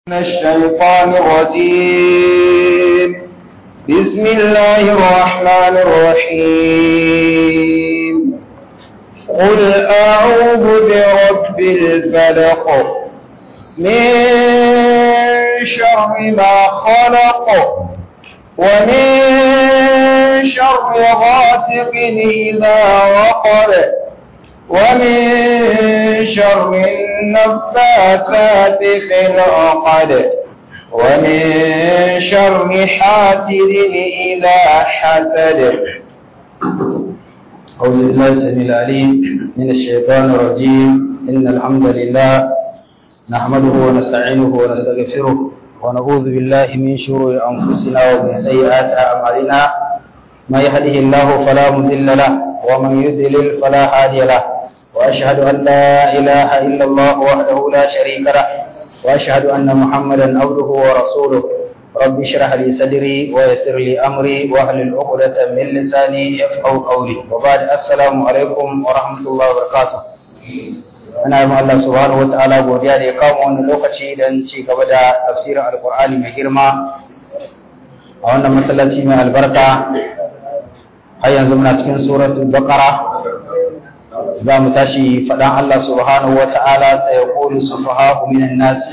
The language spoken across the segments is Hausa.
من الشيطان الرجيم بسم الله الرحمن الرحيم قل أعوذ برب الفلق من شر ما خلق ومن شر غاسق إذا وقب ومن شر النفاثات في العقد ومن شر حاسد إذا حسد أعوذ بالله السميع العليم من الشيطان الرجيم إن الحمد لله نحمده ونستعينه ونستغفره ونعوذ بالله من شرور أنفسنا ومن سيئات أعمالنا من يهده الله فلا مضل له ومن يضلل فلا هادي له وأشهد أن لا إله إلا الله وحده لا شريك له وأشهد أن محمدا عبده ورسوله رب اشرح لي صدري ويسر لي أمري واحلل عقدة من لساني يفقهوا قولي وبعد السلام عليكم ورحمة الله وبركاته ana yi Allah subhanahu wa ta'ala godiya da ya kawo wannan lokaci don ci gaba da tafsirin alkur'ani mai girma a wannan masallaci mai albarka har yanzu muna cikin suratul baqara za mu tashi faɗan Allah subhanahu wa ta'ala sai ya kulu sufaha'u minan nas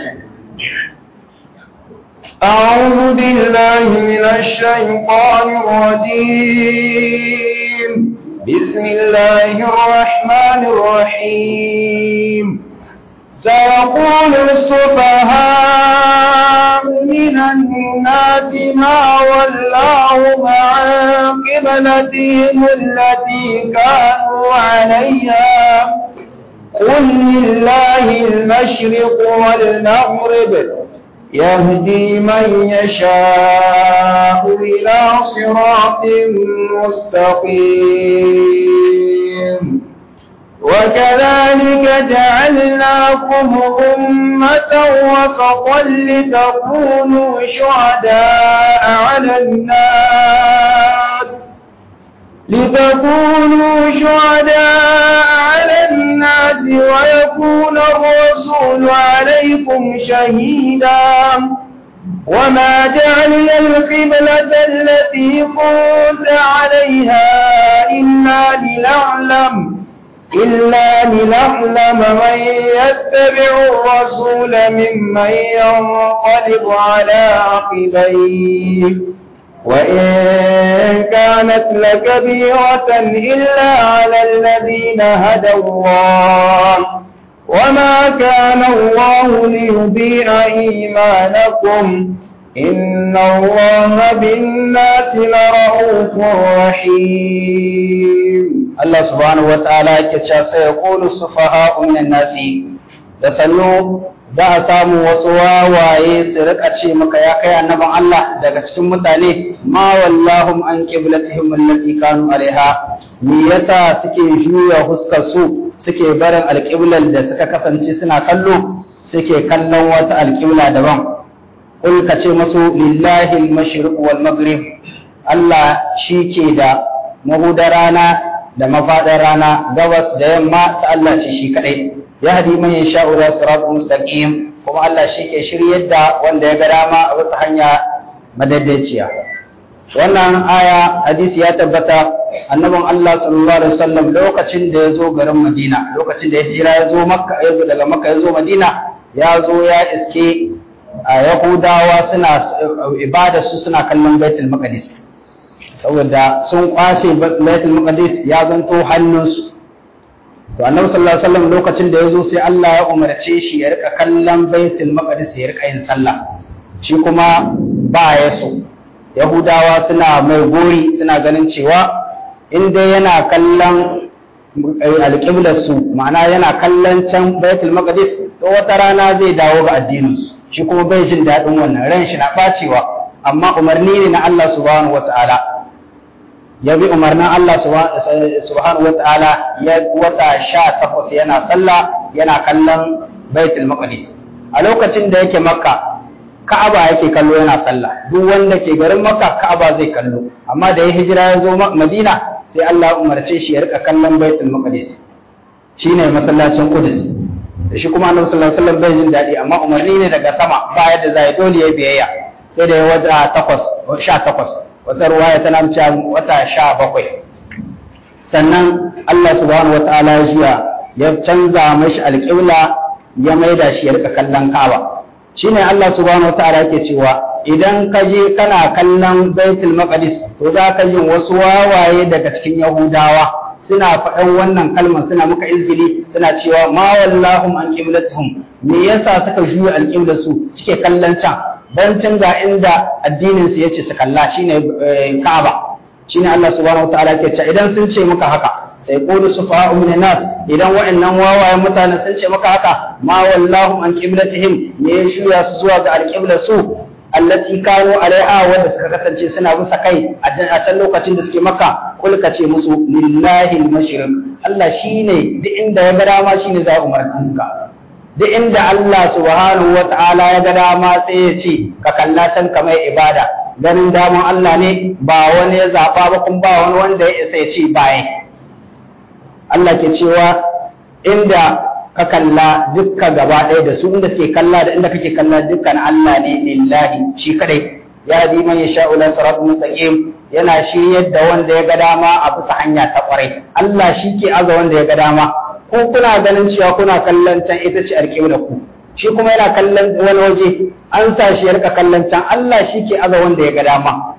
أعوذ بالله من الشيطان الرجيم بسم الله الرحمن الرحيم سيقول السفهاء من الناس ما ولاهم عن قبلتهم التي كانوا عليها قل لله المشرق والمغرب يهدي من يشاء إلى صراط مستقيم وكذلك جعلناكم أمة وسطا لتكونوا شهداء على الناس لتكونوا شهداء على الناس ويكون الرسول عليكم شهيدا وما جعلنا القبلة التي كنت عليها إلا لنعلم إلا لنعلم من يتبع الرسول ممن ينقلب على عقبيه وإن كانت لكبيرة إلا على الذين هدى الله وما كان الله ليضيع إيمانكم إن الله بالناس لرؤوف رحيم Allah subhanahu wa ta'ala yake cewa sai ya kulu sufaha'u minan nasi da sannu za a samu wasu wawaye su rika ce maka ya kai annabin Allah daga cikin mutane ma wallahum an qiblatihim allati kanu alaiha me yasa suke juya huskar su suke barin alqiblar da suka kasance suna kallo suke kallon wata alqibla daban kul ka ce masu lillahi al-mashriq wal maghrib Allah shi ke da mahudar rana da mafaɗar rana gabas da yamma ta Allah ce shi kaɗai ya hadi man ya sha'u da sirat mustaqim kuma Allah shi ke shiryar da wanda ya ga dama a wasu hanya madaidaiciya wannan aya hadisi ya tabbata annabin Allah sallallahu alaihi wasallam lokacin da ya zo garin Madina lokacin da ya hijira ya zo Makka ya zo daga Makka ya zo Madina ya zo ya iske a Yahudawa suna ibada su suna kallon Baitul Maqdis saboda sun kwace baitul maqdis ya zanto hannunsu to annabi sallallahu alaihi wasallam lokacin da yazo sai Allah ya umarce shi ya rika kallon baitul maqdis ya rika yin sallah shi kuma ba ya so yahudawa suna mai gori suna ganin cewa in dai yana kallon alƙiblar su ma'ana yana kallon can baitul maqdis to wata rana zai dawo ga addinin su shi kuma bai jin daɗin wannan ran shi na ɓacewa amma umarni ne na Allah subhanahu wataala ya bi umarnin Allah subhanahu wa ta'ala ya wata sha takwas yana sallah yana kallon baitul maqdis a lokacin da yake makka ka'aba yake kallo yana sallah duk wanda ke garin makka ka'aba zai kallo amma da ya hijira ya zo madina sai Allah umarce shi ya rika kallon baitul maqdis shine masallacin Qudus da shi kuma annabi sallallahu alaihi wasallam bai jin daɗi amma umarni ne daga sama ba yadda za ya dole ya biyayya sai da ya wata takwas sha takwas wata ruwaya tana cewa wata sha bakwai sannan Allah subhanahu wataala ya jiya ya canza mashi alƙibla ya maida shi ya rika kallon Ka'aba shine Allah subhanahu wataala yake cewa idan ka je kana kallon Baitul Maqdis to za ka yi wasu wawaye daga cikin Yahudawa suna faɗan wannan kalmar suna muka izgili suna cewa ma wallahum an qiblatuhum me yasa suka juya alqiblar su suke kallon can dan can ga inda addinin su yace su kalla shine Ka'aba shine Allah subhanahu wataala ke cewa idan sun ce muka haka sai qulu sufa'u min nas idan wa'annan wawayen mutane sun ce maka haka ma wallahum an qiblatihim me ya juya su zuwa ga alqiblar su allati kanu alaiha wanda suka kasance suna bisa kai a can lokacin da suke maka kul ka ce musu lillahi al-mashriq Allah shine duk inda ya ga dama shine za umarnin ka duk inda Allah subhanahu wata'ala ya ga dama sai ya ce ka kalla can kamar ibada ganin daman Allah ne ba wani ya zaba ba kuma ba wani wanda ya isa ya ce baye Allah ke cewa inda ka kalla dukka gaba ɗaya da su inda suke kalla da inda kake kalla dukkan Allah ne lillahi shi kadai ya bi man yasha ila sirat mustaqim yana shi yadda wanda ya ga dama a bisa hanya ta kwarai Allah shi ke aza wanda ya ga dama ko kuna ganin cewa kuna kallon can ita ce alƙibla ku shi kuma yana kallon wani waje an sa shi ya rika kallon can Allah shi ke aza wanda ya ga dama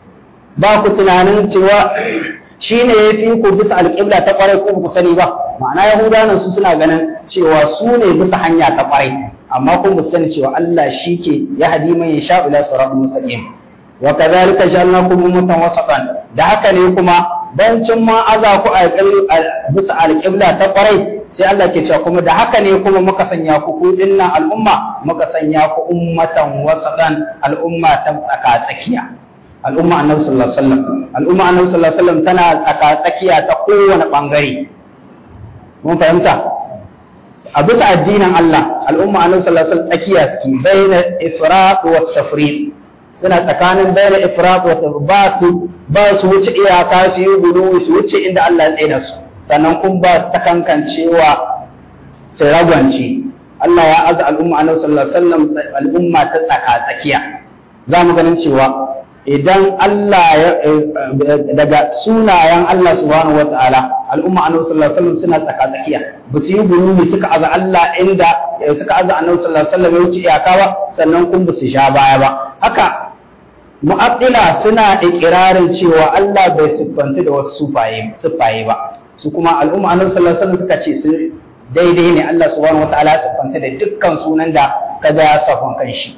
ba ku tunanin cewa shi ne ya fi ku bisa alƙibla ta ƙwarai ko ku sani ba ma'ana yahudawan su suna ganin cewa su ne bisa hanya ta ƙwarai amma kun ba sani cewa Allah shi ke ya hadi man ya sha ila siratul mustaqim wa kadhalika ja'alnakum ummatan wasatan da haka ne kuma bancin ma aza ku a bisa alƙibla ta ƙwarai sai Allah ke cewa kuma da haka ne kuma muka sanya ku ku dinnan al'umma muka sanya ku ummatan wasatan al'umma ta tsaka tsakiya al'umma annabi sallallahu alaihi wasallam al'umma annabi sallallahu alaihi wasallam tana tsaka tsakiya ta kowane bangare mun fahimta a bisa addinin Allah al'umma annabi sallallahu alaihi wasallam tsakiya suke baina ifrat wa tafrid suna tsakanin baina ifrat wa tafrid ba su ba su wuce iyaka su yi gudu su wuce inda Allah ya tsaye da su sannan kun ba su sakankancewa su ragwance Allah ya aza al'umma annabi sallallahu alaihi wasallam al'umma ta tsaka tsakiya za mu ganin cewa idan Allah ya daga sunayen Allah subhanahu wataala al'umma annabi sallallahu alaihi wasallam suna tsaka tsakiya ba su yi gurumi suka aza Allah inda suka aza annabi sallallahu alaihi wasallam ya wuce iyaka ba sannan kun ba su sha baya ba haka mu'attila suna ikirarin cewa Allah bai siffanta da wasu sufaye sufaye ba su kuma al'umma annabi sallallahu alaihi wasallam suka ce su daidai ne Allah subhanahu wataala ya siffanta da dukkan sunan da kaza ya safan kanshi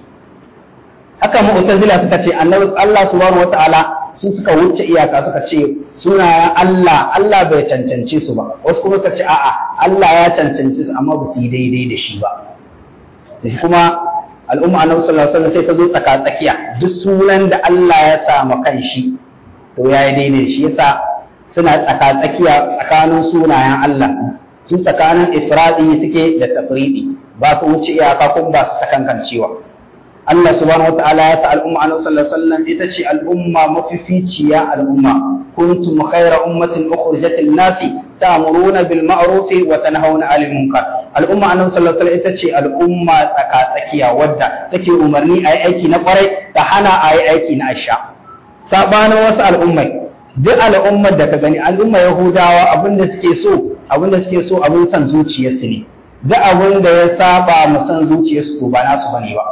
haka mu'tazila suka ce annabi Allah subhanahu wataala su suka wuce iyaka suka ce sunayen Allah Allah bai cancance su ba wasu kuma suka ce a'a Allah ya cancance su amma ba su yi daidai da shi ba sai kuma al'umma annabi sallallahu alaihi wasallam sai ta zo tsaka tsakiya duk sunan da Allah ya sa ma kanshi to ya yi daidai da shi yasa suna tsaka tsakiya tsakanin sunayen Allah su tsakanin ifradi suke da tafridi ba su wuce iyaka kuma ba su sakankan cewa Allah subhanahu wataala ya sa al'umma annabi sallallahu alaihi wasallam ita ce al'umma mafificiya al'umma kuntum khayra ummatin ukhrijat lin-nasi ta'muruna bil ma'ruf wa tanhauna 'anil munkar al'umma annabi sallallahu alaihi wasallam ita ce al'umma tsaka tsakiya wadda take umarni a yi aiki na kwarai ta hana a yi aiki na asha sabanin wasu al'ummai duk al'ummar da ka gani al'ummar yahudawa abin da suke so abin da suke so abin san zuciyarsu ne duk abin da ya saba mu san zuciyarsu to ba nasu bane ba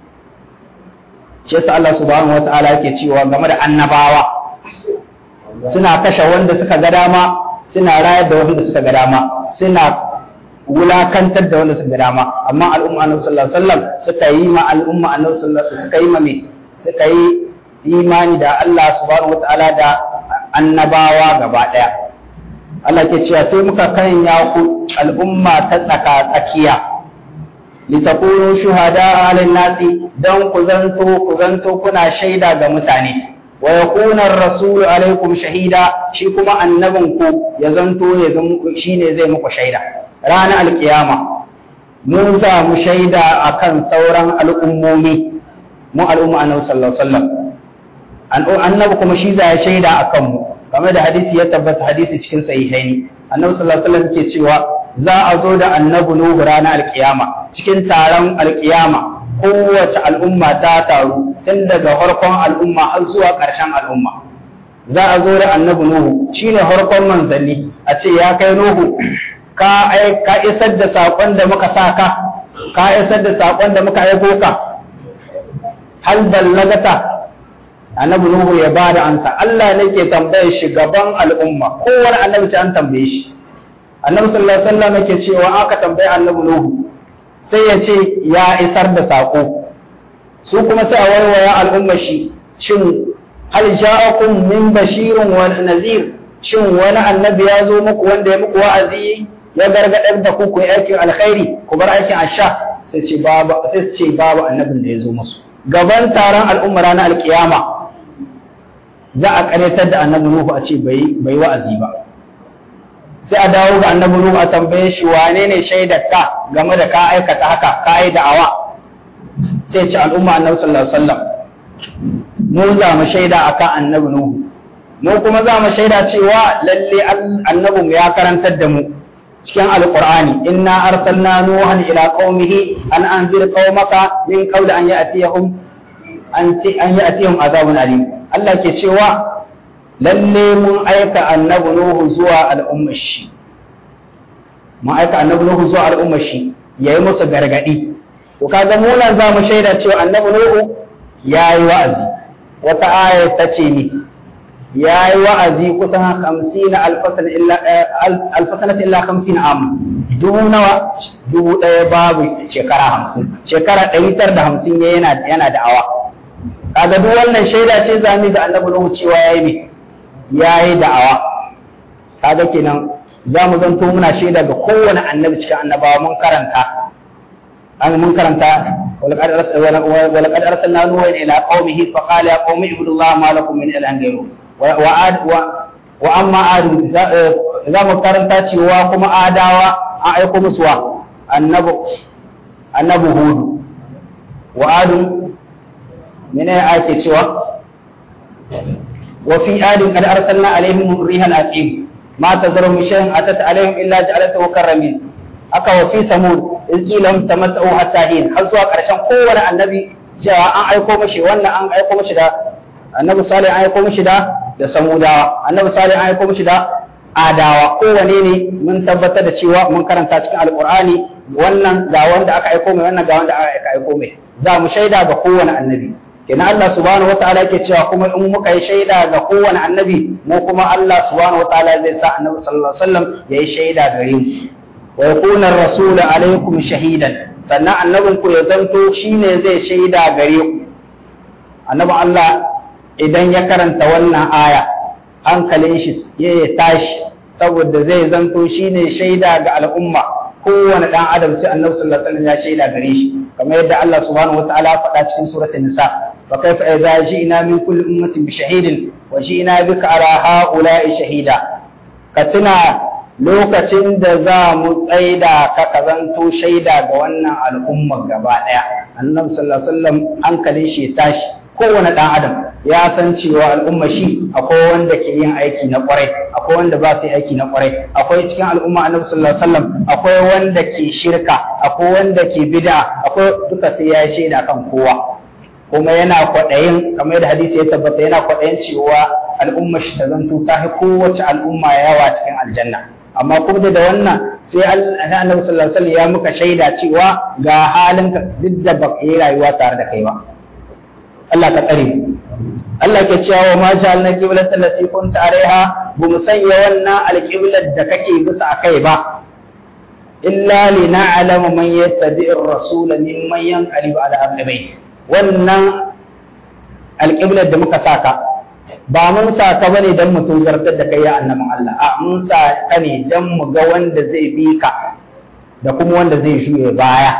shi yasa Allah subhanahu wataala yake cewa game da annabawa suna kashe wanda suka ga dama suna rayar da wanda suka ga dama suna wulakantar da wanda suka ga dama amma al'umma annabi sallallahu alaihi wasallam suka yi ma al'umma annabi sallallahu alaihi suka yi ma me suka yi imani da Allah subhanahu wataala da annabawa gaba daya Allah ke cewa sai muka kanya ku al'umma ta tsaka tsakiya litakunu shuhada alal nasi dan ku zanto ku zanto kuna shaida ga mutane wa yakuna ar-rasul alaikum shahida shi kuma annabin ku ya zanto ya zama shine zai muku shaida ranar alkiyama mun samu shaida akan sauran al'ummomi mu al'umma annabi sallallahu alaihi wasallam annabi kuma shi za ya shaida akan mu kamar da hadisi ya tabbata hadisi cikin sahihaini annabi sallallahu alaihi wasallam ke cewa za a zo da annabi Nuhu ranar alkiyama cikin taron alkiyama kowace al'umma ta taru tun daga farkon al'umma har zuwa ƙarshen al'umma za a zo da annabi Nuhu shine farkon manzanni a ce ya kai Nuhu ka ka isar da saƙon da muka sa ka ka isar da saƙon da muka aiko ka hal ballagata annabi Nuhu ya bada ansa Allah ne ke tambayar shi gaban al'umma kowane annabi sai an tambaye shi annabi sallallahu alaihi wasallam yake cewa aka tambaye annabi Nuhu sai ya ce ya isar da sako su kuma sai a warware al'umma shi shin hal ja'akum min bashirin wa nazir shin wani annabi ya zo muku wanda ya muku wa'azi ya gargadar da ku ku yi aikin alkhairi ku bar aikin asha sai ce babu sai ce babu annabin da ya zo musu gaban taron al'umma ranar alkiyama za a karyatar da annabi Nuhu a ce bai bai wa'azi ba sai a dawo ga annabi Nuhu a tambaye shi wane ne shaidar ka game da ka aikata haka ka yi da'awa sai ce al'umma annabi sallallahu alaihi wasallam mu za mu shaida akan annabi Nuhu mu kuma za mu shaida cewa lalle annabi mu ya karantar da mu cikin alqur'ani inna arsalna nuhan ila qaumihi an anzir qaumaka min qawli an ya'tiyahum an an ya'tiyahum azabun alim Allah ke cewa lalle mun aika annabi Nuhu zuwa al'ummar shi mun aika annabi Nuhu zuwa al'ummar shi yayi musu gargadi to kaga mu nan za mu shaida cewa annabi Nuhu yayi wa'azi wata aya ta ce ni yayi wa'azi kusan 50 alfasan illa alfasanat illa 50 am dubu nawa dubu ɗaya babu shekara 50 shekara 950 yana yana da'awa kaga duk wannan shaida ce zami ga annabi Nuhu cewa yayi ne ya yi da'awa kaga kenan za mu zanto muna shaida ga kowane annabi cikin annabawa mun karanta an mun karanta ولقد أرسلنا نوحا إلى قومه فقال يا قوم اعبدوا الله ما لكم من إله غيره وعاد وأما عاد إذا mu karanta cewa kuma adawa an aiko musu wa annabi annabi hudu wa adu mene ake cewa وفي آد قد أرسلنا عليهم الريح العقيم ما تذر من شيء أتت عليهم إلا جعلته كالرميم aka wa fi samud izqilam tamatta'u hatta hin har zuwa karshen kowane annabi cewa an aiko mashi wannan an aiko mashi da annabi salih an aiko mashi da da samudawa annabi salih an aiko mashi da adawa kowane ne mun tabbatar da cewa mun karanta cikin alqur'ani wannan ga wanda aka aiko mai wannan ga wanda aka aiko mai za mu shaida ga kowane annabi kenan Allah subhanahu wataala yake cewa kuma in muka yi shaida ga kowane annabi mu kuma Allah subhanahu wataala zai sa annabi sallallahu alaihi wasallam yayi shaida gare mu wa yakuna ar-rasul alaikum shahidan sannan annabin ku ya zanto shine zai shaida gare ku annabin Allah idan ya karanta wannan aya hankalin shi ya tashi saboda zai zanto shine shaida ga al'umma kowane dan adam sai annabi sallallahu alaihi wasallam ya shaida gare shi kamar yadda Allah subhanahu wataala ya faɗa cikin suratul nisa fa kaifa idza ji'na min kulli ummatin bi shahidin wa ji'na bika ala ha'ula'i shahida ka tuna lokacin da za mu tsaida ka ka zanto shaida ga wannan al'umma gaba daya annabi sallallahu alaihi wasallam hankalin shi tashi kowane ɗan adam ya san cewa al'umma shi akwai wanda ke yin aiki na kwarai akwai wanda ba su yi aiki na kwarai akwai cikin al'umma annabi sallallahu alaihi wasallam akwai wanda ke shirka akwai wanda ke bid'a akwai duka sai ya shaida kan kowa kuma yana kwaɗayin kamar yadda hadisi ya tabbata yana kwaɗayin cewa al'umma shi ta zanto ta fi kowace al'umma yawa cikin aljanna amma kuma da wannan sai annabi sallallahu alaihi wasallam ya muka shaida cewa ga halinka duk da baka yi rayuwa tare da kai ba Allah ka tsare Allah ke cewa wa ma ja'alna qiblatan lati kunta alaiha bu mu sanya wannan alqiblat da kake bisa akai ba illa li na'lama man yattabi'ir rasul mimman yanqalibu ala aqlibai wannan alqiblat da muka saka ba mun sa ka bane dan mu tozartar da kai ya annabin Allah a mun sa ka ne dan mu ga wanda zai bi ka da kuma wanda zai shuye baya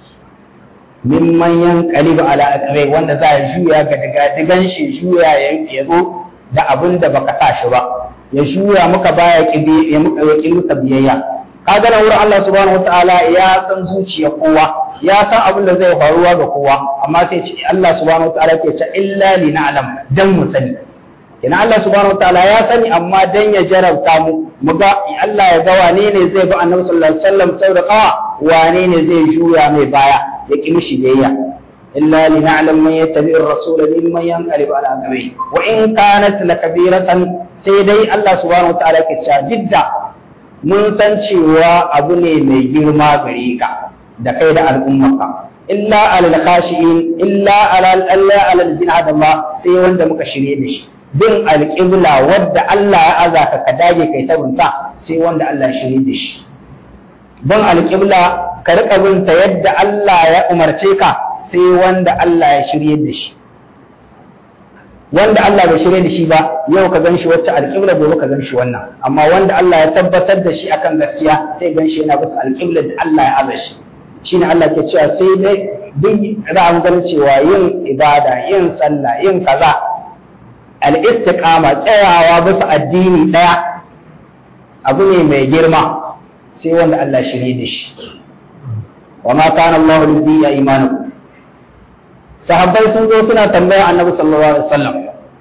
mimman yanqalibu ala aqrai wanda za ya juya ga daga digan shi juya ya zo da abin da baka sa shi ba ya juya muka baya kibi ya muka ya muka biyayya kaga nan wurin Allah subhanahu wataala ya san zuciya kowa ya san abin da zai faruwa ga kowa amma sai ce Allah subhanahu wataala ke ce illa li na'lam dan mu sani ina Allah subhanahu wataala ya sani amma dan ya jarabta mu mu ga Allah ya ga wane ne zai bi Annabi sallallahu alaihi wasallam sau da kawa wane ne zai juya mai baya ya ki mishi biyayya illa li na'lam man yattabi ar-rasul mimman yanqalib ala aqabihi wa in kanat lakabiratan sai dai Allah subhanahu wataala ke cewa didda mun san cewa abu ne mai girma gare ka da kai da al'ummarka illa alal khashi'in illa alal Allah alal jinad Allah sai wanda muka shirye da shi bin alƙibla wadda Allah ya aza ka ka dage kai ta bunta sai wanda Allah ya shirye da shi bin alƙibla ka riƙa bin ta yadda Allah ya umarce ka sai wanda Allah ya shirye da shi wanda Allah bai shirye da shi ba yau ka gan shi wacce alƙibla gobe ka gan shi wannan amma wanda Allah ya tabbatar da shi akan gaskiya sai gan shi yana bisa alƙibla da Allah ya aza shi shine Allah ke cewa sai dai duk za mu ganin cewa yin ibada yin sallah yin kaza al-istiqama tsayawa bisa addini daya abu ne mai girma sai wanda Allah shirye da shi wa ma kana Allah lidiya imanukum sahabbai sun zo suna tambaya annabi sallallahu alaihi wasallam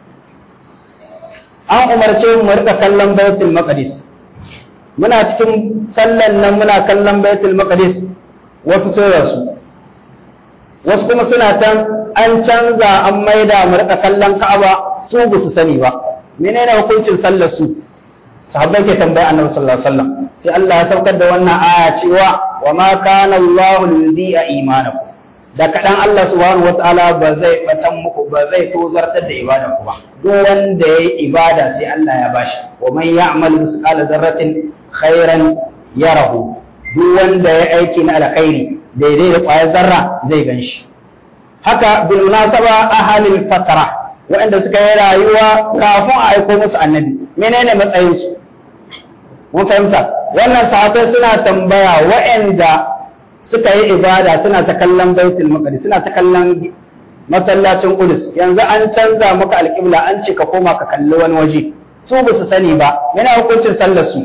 an umarce mu rika kallon baitul maqdis muna cikin sallan nan muna kallon baitul maqdis wasu sun rasu wasu kuma suna can an canza an maida mu rika kallon ka'aba su ba su sani ba menene hukuncin sallar su sahabbai ke tambaya annabi sallallahu alaihi wasallam sai Allah ya saukar da wannan aya cewa wa ma kana Allahu lidi'a imanakum da kaɗan Allah subhanahu wa ta'ala ba zai batan muku ba zai tozartar da ibadar ku ba duk wanda ya yi ibada sai Allah ya bashi wa man ya'mal misqala dharratin khairan yarahu duk wanda ya aiki na alkhairi daidai da ƙwayar zarra zai ganshi haka bil munasaba ahalil fatara waɗanda suka yi rayuwa kafin a aiko musu annabi menene matsayin su mun fahimta wannan sahabbai suna tambaya waɗanda suka yi ibada suna ta kallon baitul maqdis suna ta kallon masallacin Qudus yanzu an canza maka alƙibla an ce ka koma ka kalli wani waje su ba su sani ba yana hukuncin sallar su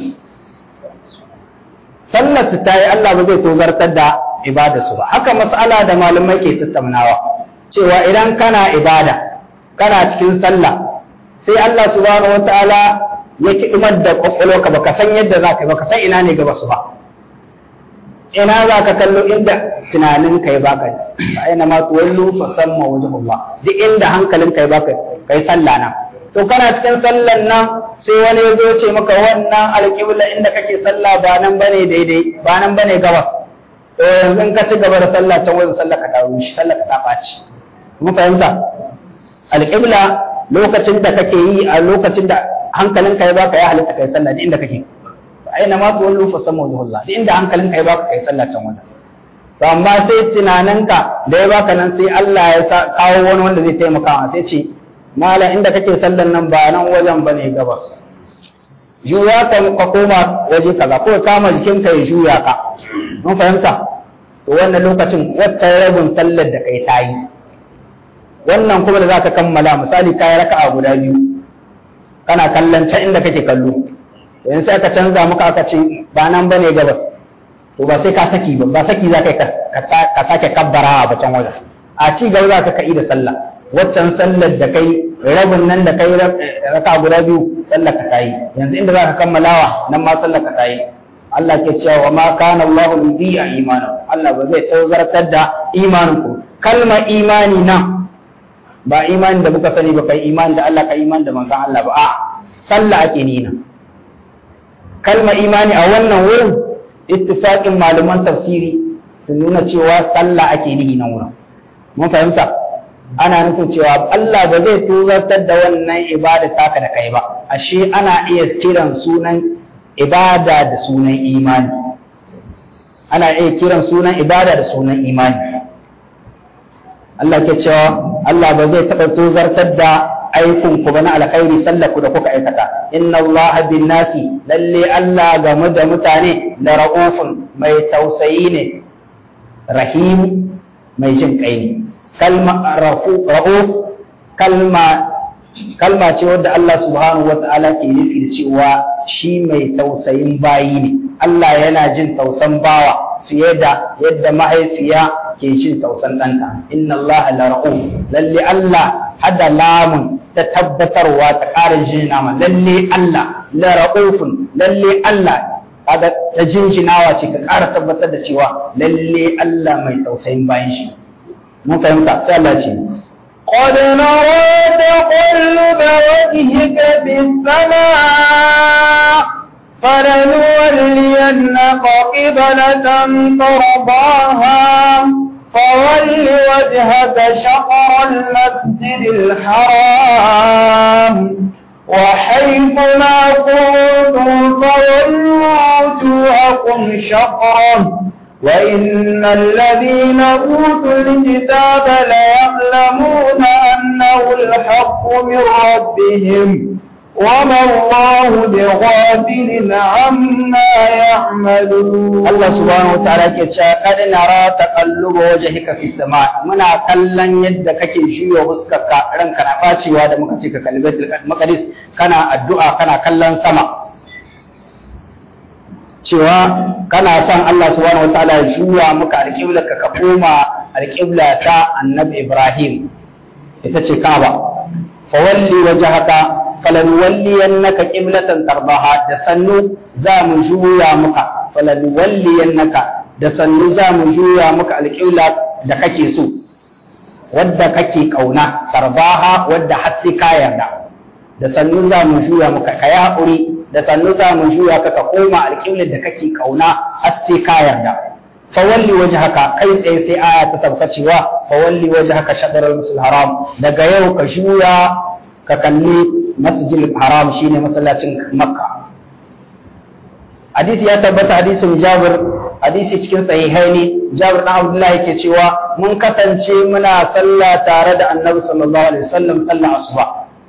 sallar su tayi Allah ba zai tozartar da ibada su ba haka mas'ala da malamai ke tattaunawa cewa idan kana ibada kana cikin sallah sai Allah subhanahu wataala ya kidimar da kwakwalwarka baka san yadda za ka yi baka san ina ne gaba su ba ina za ka kallo inda tunanin ka ya baka aina ma tuwallu fa samma wajhullah duk inda hankalin ka ya baka kai sallah na to kana cikin sallan nan sai wani ya zo ce maka wannan alƙibla inda kake sallah ba nan bane daidai ba nan bane gabas to yanzu in ka ci gaba da sallah can wajen sallah ka taru shi sallah ka ta ɓaci mun fahimta alƙibla lokacin da kake yi a lokacin da hankalin ka ya baka ya halitta kai sallah duk inda kake aina ma tuwallu fa samma wajhullah duk inda hankalin ka ya baka kai sallah can wajen to amma sai tunaninka da ya baka nan sai Allah ya kawo wani wanda zai taimaka sai ce mala inda kake sallan nan ba nan wajen ba ne gabas juya ka ka koma waje kaza ko kama jikinka ya juya ka mun fahimta to wannan lokacin wata rabin sallar da kai tayi wannan kuma da zaka kammala misali kai raka'a guda biyu kana kallon can inda kake kallo yanzu sai aka canza maka aka ce ba nan bane gabas to ba sai ka saki ba ba saki za ka sake kabbara a can wajen a ci gaba za ka kai da sallah waccan sallar da kai rabin nan da kai raka guda biyu sallar ka tayi yanzu inda za ka kammalawa nan ma sallar ka tayi Allah ke cewa wa ma kana Allah lidiya imanu Allah ba zai tazartar da imanin ku kalma imani nan ba imani da muka sani ba kai imani da Allah kai imani da manzon Allah ba a sallah ake nina kalma imani a wannan wurin ittifaqin malaman tafsiri sun nuna cewa sallah ake nihi nan wurin mun fahimta ana nufin cewa Allah ba zai tuzartar da wannan ibada taka da kai ba ashe ana iya kiran sunan ibada da sunan imani ana iya kiran sunan ibada da sunan imani Allah ke cewa Allah ba zai taɓa tuzartar da aikun ku na alkhairi sallar ku da kuka aikata inna Allah bin nasi lalle Allah game da mutane da ra'ufun mai tausayi ne rahim mai jin kai ne kalma ra'uf kalma kalma ce wadda Allah subhanahu wata'ala ke nufi da cewa shi mai tausayin bayi ne Allah yana jin tausan bawa fiye da yadda mahaifiya ke jin tausan ɗanta inna Allah la ra'uf lalle Allah hada lamun ta tabbatarwa ta ƙara jinjina ma lalle Allah la ra'ufun lalle Allah kaga ta jinjinawa ce ka ƙara tabbatar da cewa lalle Allah mai tausayin bayan shi mun fahimta sai Allah ce قد نرى تقلب وجهك في السماء فلنولينك قبلة ترضاها فول وجهك شطر المسجد الحرام وحيث ما كنتم فولوا وجوهكم شطره وإن الذين أوتوا الكتاب ليعلمون أنه الحق من ربهم وما الله بغافل عما يعملون Allah subhanahu wataala ke cewa kad nara taqalluba wajhika fi sama muna kallon yadda kake juya huskarka ranka na bacewa da muka ce ka kalli Baitul Maqdis kana addu'a kana kallon sama cewa kana son Allah subhanahu wataala ya juya maka alƙiblar ka koma alƙibla ta Annabi Ibrahim ita ce Kaaba fawalli wajhaka falanuwalliyannaka qiblatan tardaha da sannu za mu juya maka falanuwalliyannaka da sannu za mu juya maka alƙibla da kake so wadda kake kauna tardaha wadda har sai ka yarda da sannu za mu juya maka ka yi haƙuri da sannu za mu juya ka ka koma alƙiblar da kake kauna har sai ka yarda fawalli wajhaka kai tsaye sai aya ta sauka cewa fawalli wajhaka shatr al haram daga yau ka juya ka kalli masjidil haram shine masallacin makka hadisi ya tabbata hadisin jabir hadisi cikin sahihaini jabir dan abdullahi yake cewa mun kasance muna sallah tare da annabi sallallahu alaihi wasallam sallah asuba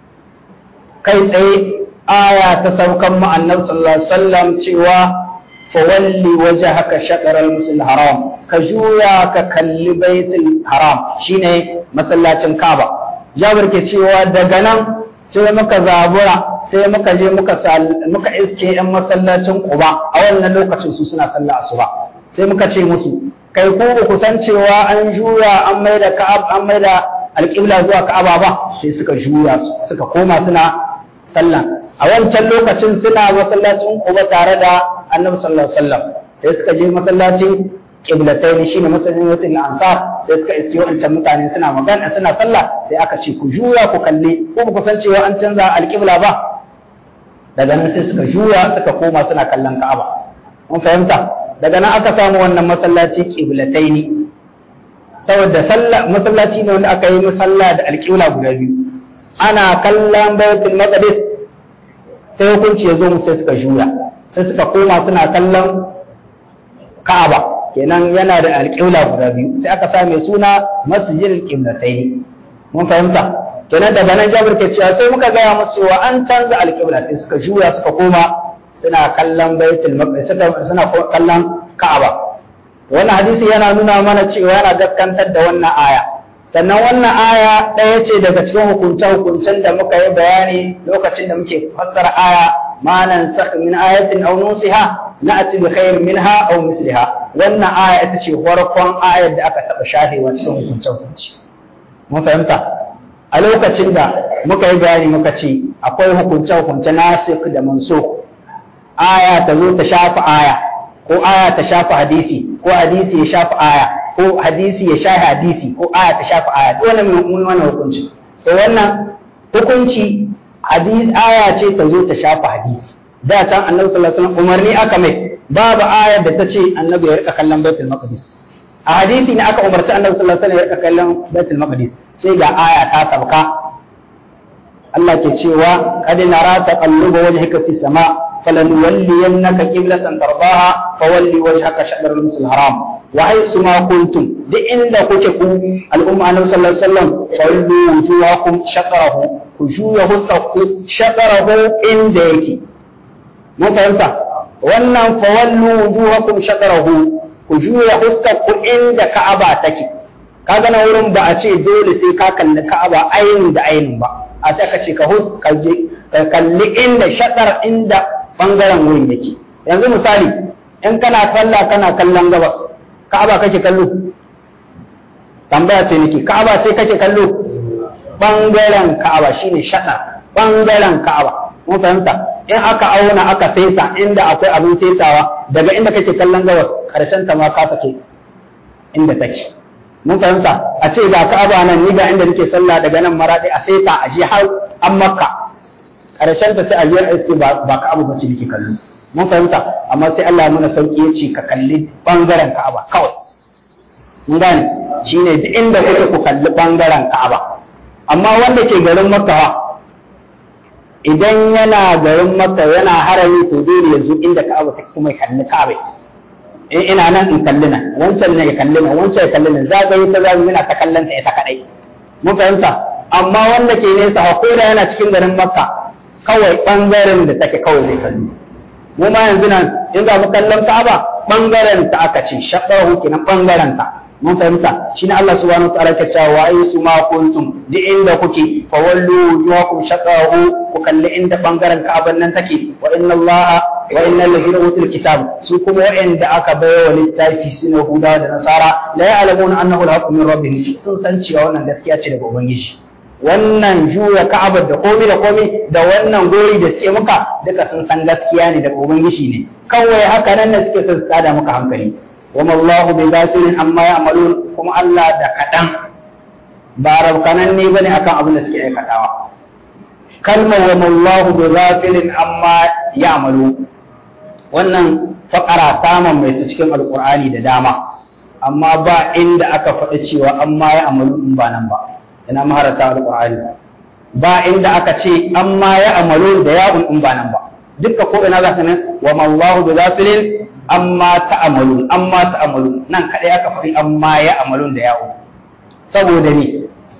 kai tsaye aya ta saukan mu annabi sallallahu alaihi wasallam cewa fawalli wajhaka shatr al haram ka juya ka kalli baitul haram shine masallacin kaaba jabir ke cewa daga nan sai muka zabura sai muka je muka muka iske yan masallacin Quba a wannan lokacin su suna sallah asuba sai muka ce musu kai ku ku san cewa an juya an maida Ka'ab an maida alƙibla zuwa Ka'aba ba sai suka juya suka koma suna sallah a wancan lokacin suna masallacin Quba tare da Annabi sallallahu alaihi wasallam sai suka je masallacin kiblatai shine masallacin wasu ansar sai suka iske wancan mutane suna magana suna sallah sai aka ce ku juya ku kalli ko ku san cewa an canza alƙibla ba daga nan sai suka juya suka koma suna kallon Ka'aba mun fahimta daga nan aka samu wannan masallaci kiblatai ne saboda sallah masallaci ne wanda aka yi musalla da alƙibla guda biyu ana kallon baitul maqdis sai hukunci ya zo mu sai suka juya sai suka koma suna kallon Ka'aba kenan yana da alƙibla guda biyu sai aka sa mai suna masjidil qiblatai mun fahimta kenan daga nan Jabir ke cewa sai muka gaya musu cewa an canza alƙibla sai suka juya suka koma suna kallon baitul maqdis suna kallon Ka'aba wannan hadisi yana nuna mana cewa yana gaskantar da wannan aya sannan wannan aya ɗaya ce daga cikin hukunce-hukuncen da muka yi bayani lokacin da muke fassara aya ma nan min ayatin aw nusiha na'ti bi khairin minha aw misliha wannan aya ita ce farkon ayar da aka taba shafewa cikin hukunce-hukunci mun fahimta a lokacin da muka yi bayani muka ce akwai hukunce-hukunce nasikh da mansukh aya ta zo ta shafa aya ko aya ta shafa hadisi ko hadisi ya shafa aya ko hadisi ya shafi hadisi ko aya ta shafi aya dole mun wannan hukunci to wannan hukunci hadisi aya ce ta zo ta shafi hadisi da can annabi sallallahu alaihi wasallam umarni aka mai babu ayar da ta ce annabi ya rika kallon baitul maqdis a hadisi ne aka umarci annabi sallallahu alaihi wasallam ya rika kallon baitul maqdis sai ga aya ta sabka Allah ke cewa qad nara taqalluba wajhika fis sama' فلنولينك قبلة ترضاها فولي وجهك شطر المسجد الحرام وحيث ما كنتم دي إن كنت الأمة النبي صلى الله عليه وسلم فولوا وجوهكم شطره وجوه شطره إن ديكي mun fahimta wannan fawallu wujuhakum shatarahu ku juya huskar ku inda Ka'aba take kaga na wurin ba a ce dole sai ka kalli Ka'aba ainin da ainin ba a sai ka ce ka huska ka kalli inda shatar inda bangaren wurin yake yanzu misali in kana sallah kana kallon gabas ka'aba kake kallo tambaya ce nake ka'aba ce kake kallo bangaren Ka'aba shine shaɗa bangaren Ka'aba mun fahimta in aka auna aka saita inda akwai abin saitawa daga inda kake kallon gabas karshen ta ma ka take inda take mun fahimta a ce ga Ka'aba nan ni ga inda nake sallah daga nan maradi a saita a je har an makka karshen ta sai a je iske ba ba Ka'aba ba ce nake kallo mun fahimta amma sai Allah ya nuna sauki ya ce ka kalli bangaren Ka'aba kawai mun gane shine duk inda kuke ku kalli bangaren Ka'aba amma wanda ke garin Makka idan yana garin Makka yana harami to dole ya zo inda Ka'aba take kuma ya kalli Ka'aba in ina nan in kalli nan wancan ne ya kalli nan wancan ya kalli nan zagaye ta zagaye yana ta kallon ta ita kadai mun fahimta amma wanda ke nesa ko da yana cikin garin Makka kawai bangaren da take kawai zai kalli mu ma yanzu nan in za mu kallon Ka'aba bangaren ta aka ce shaqqahu kenan bangaren ta mun fahimta shine Allah subhanahu wataala ke cewa wa aysu ma kuntum di inda kuke fa wallu wujuhakum shaqqahu ku kalli inda bangaren Ka'aban nan take wa inna Allah wa innal ladina utul kitab su kuma wa'anda aka bayar wa littafi suna Huda da Nasara la ya'lamuna annahu al-haqqu min rabbihim sun san cewa wannan gaskiya ce daga ubangiji wannan juya ka'abar da komai da komai da wannan gori da suke muka duka sun san gaskiya ne daga ubangiji ne kawai haka nan ne suke son su tada maka hankali wama Allahu bi ghafilin amma ya'malun kuma Allah da kadan ba rabkanan ne bane akan abin da suke aikatawa kalmar wama Allahu bi ghafilin amma ya'malu wannan fakara ta mamaye cikin alqur'ani da dama amma ba inda aka faɗi cewa amma ya'malu in ba nan ba ina maharata alqur'ani ba inda aka ce amma ya amalu da ya'un in ba nan ba dukka ko ina zaka nan wa mallahu bi ghafilin amma ta'amalu amma ta'amalu nan kadai aka faɗi amma ya amalu da ya'un saboda ni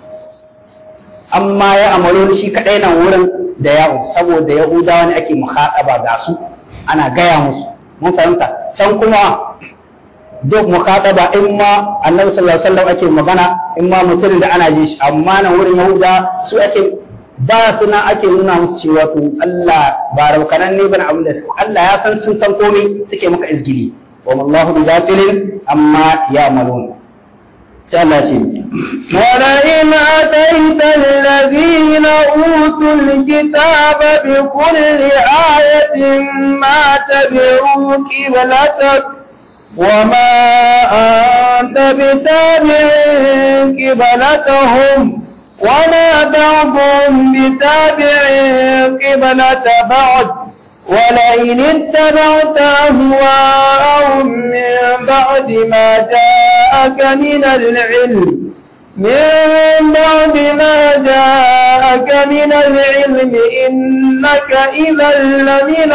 amma ya amalu shi kadai nan wurin da ya'un saboda yahudawa ne ake muhadaba ga su ana gaya musu mun fahimta can kuma duk mukataba in ma annabi sallallahu alaihi wasallam ake magana in ma mutum da ana ji shi amma nan wurin yahuda su ake ba su na ake nuna musu cewa to Allah ba rabkanan ne bane abin da su Allah ya san sun san komai suke maka izgili wa wallahu bi ghafilin amma ya'malun sai Allah ce ولئن أتيت الذين أوتوا الكتاب بكل آية ما تبعوا قبلتك وما أنت بتابع قبلتهم وما بعضهم بتابع قبلة بعض ولئن اتبعت أهواءهم من بعد ما جاءك من العلم من بعد ما جاءك من العلم إنك إذا لمن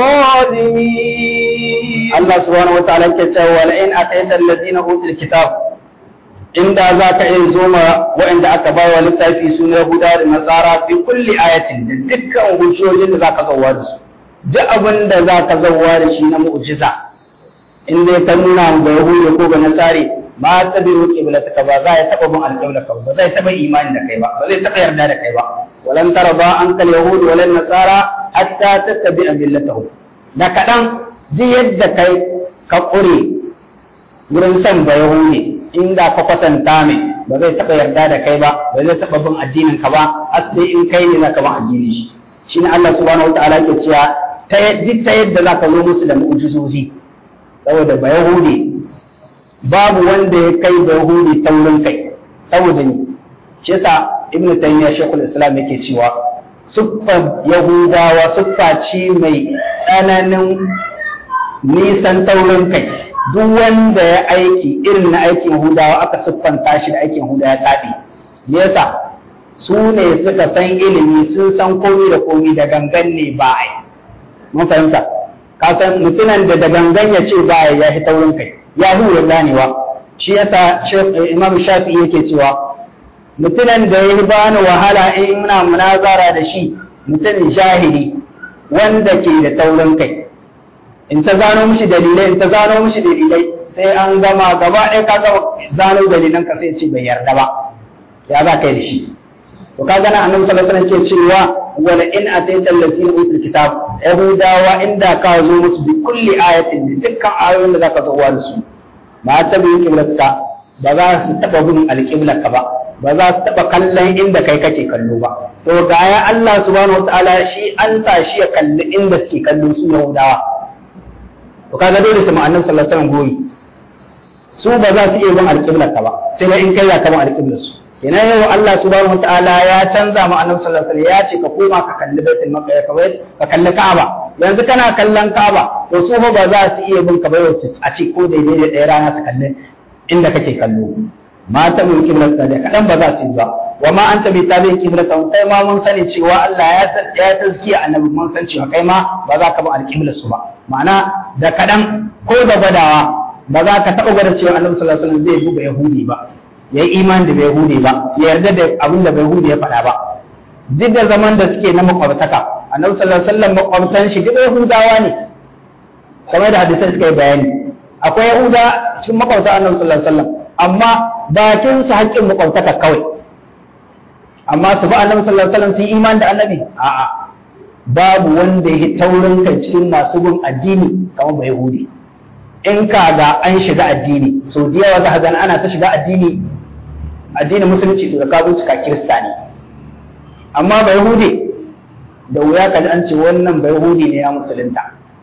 الظالمين Allah subhanahu wa ta'ala ke cewa wala in ataita allazina utul kitab inda zaka iya zoma waɗanda aka ba wa littafi su na Yahuda da Nasara fi kulli ayatin da dukkan hujjojin da zaka zauwa da su duk abin da zaka zauwa da shi na mu'jiza in dai ka nuna ga Yahuda ko ga Nasari ma ta bi roƙe bila ta ba za ya taɓa bin alƙawla ka ba zai taɓa imani da kai ba ba zai taɓa yarda da kai ba walan tara ba an kal yahudu walan nasara hatta tattabi'a millatahum da kaɗan duk yadda kai ka ƙure wurin son ba Yahudi inda ka kwatanta mai ba zai taɓa yarda da kai ba ba zai taɓa bin addinin ka ba har sai in kai ne zaka bin addinin shi shine Allah subhanahu wataala ke cewa ta duk ta yadda zaka zo musu da mu'jizozi saboda ba Yahudi babu wanda ya kai ba Yahudi taurin kai saboda ni shi yasa Ibn Taymiyyah Sheikhul Islam yake cewa siffar Yahudawa siffa ce mai tsananin nisan taurin kai duk wanda ya aiki irin na aikin hudawa aka siffanta shi da aikin hudawa ya taɗi me yasa su ne suka san ilimi sun san komi da komi da gangan ne ba ai mun fahimta ka san mutumin da da gangan ya ce ba ya fi taurin kai ya hura ganewa shi yasa imam shafi yake cewa mutumin da ya bani wahala in muna munazara da shi mutumin jahili wanda ke da taurin kai in ta zano mishi dalilai in ta zano mishi dalilai sai an gama gaba ɗaya ka gama zano dalilan ka sai ce bai yarda ba ya za ka yi da shi to ka gana annabi sallallahu alaihi wasallam ke cewa wala in ataita allazina utul kitab yahudawa inda ka zo musu bi kulli ayatin da dukkan ayoyin da zaka zo da su ba ta bi kiblatka ba za su taba bin alqiblaka ba ba za su taɓa kallon inda kai kake kallo ba to ga ya Allah subhanahu wataala shi an sa shi ya kalli inda suke kallo su Yahudawa to kaga dole su ma'annabi sallallahu alaihi wasallam goyi su ba za su iya bin alƙiblar ka ba sai dai in kai za ka bin alƙiblar su ina yau Allah subhanahu wataala ya canza ma annabi sallallahu alaihi wasallam ya ce ka koma ka kalli baitul maqdis ka kalli Ka'aba yanzu kana kallon Ka'aba to su ba za su iya bin ka ba a ce ko daidai da ɗaya rana ta kalli inda kake kallo mata mun kiblar da kadan ba za su yi ba wa ma anta bi tabi kiblata kai ma mun sani cewa Allah ya san ya tazkiya annabi mun san cewa kai ma ba za ka bi alqiblar su ba ma'ana da kadan ko da badawa ba za ka taɓa gwada cewa annabi sallallahu alaihi wasallam zai buga yahudi ba ya yi imani da bai yahudi ba ya yarda da abin da bai yahudi ya faɗa ba duk da zaman da suke na makwabtaka annabi sallallahu alaihi wasallam makwabtan shi duk yahudawa ne kamar da hadisai suka yi bayani akwai yahuda cikin makwabta annabi sallallahu alaihi wasallam amma bakin su haƙƙin makwabtaka kawai amma su ba annabi sallallahu alaihi wasallam su yi imani da annabi a'a babu wanda ya taurin kai cikin masu bin addini kamar bai yahudi in ka ga an shiga addini so da yawa za ka ana ta shiga addini addinin musulunci to da ka bincika kirista ne amma bai hude da wuya ka ji an ce wannan bai hude ne ya musulunta